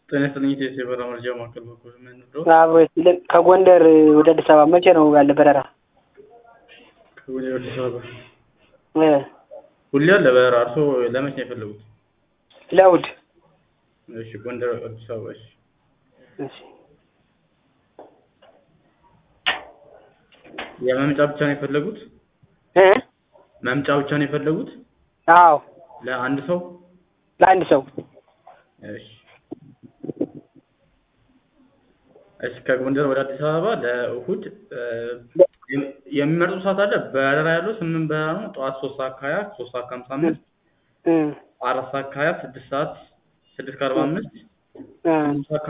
ጤና ይስጥልኝ ኢትዮ የበረራ መረጃ ማዕከል በኩል ምን ነው? አብሮ ይስጥልን። ከጎንደር ወደ አዲስ አበባ መቼ ነው ያለ በረራ? ከጎንደር ወደ አዲስ አበባ እ ሁሌ አለ በረራ። እርስዎ ለመቼ ነው የፈለጉት? ለእሑድ። እሺ ጎንደር አዲስ አበባ እሺ። እሺ የመምጫ ብቻ ነው የፈለጉት? እ መምጫ ብቻ ነው የፈለጉት? አዎ ለአንድ ሰው? ለአንድ ሰው። እሺ እሺ ከጎንደር ወደ አዲስ አበባ ለእሑድ እ የሚመርጡት ሰዓት አለ? በረራ ያለው ስምንት በረራ ነው። ጠዋት ሶስት ሰዓት ከሀያ ሶስት ሰዓት ከሀምሳ አምስት እ አራት ሰዓት ከሀያ ስድስት ሰዓት ስድስት ከአርባ አምስት እ ስምንት ሰዓት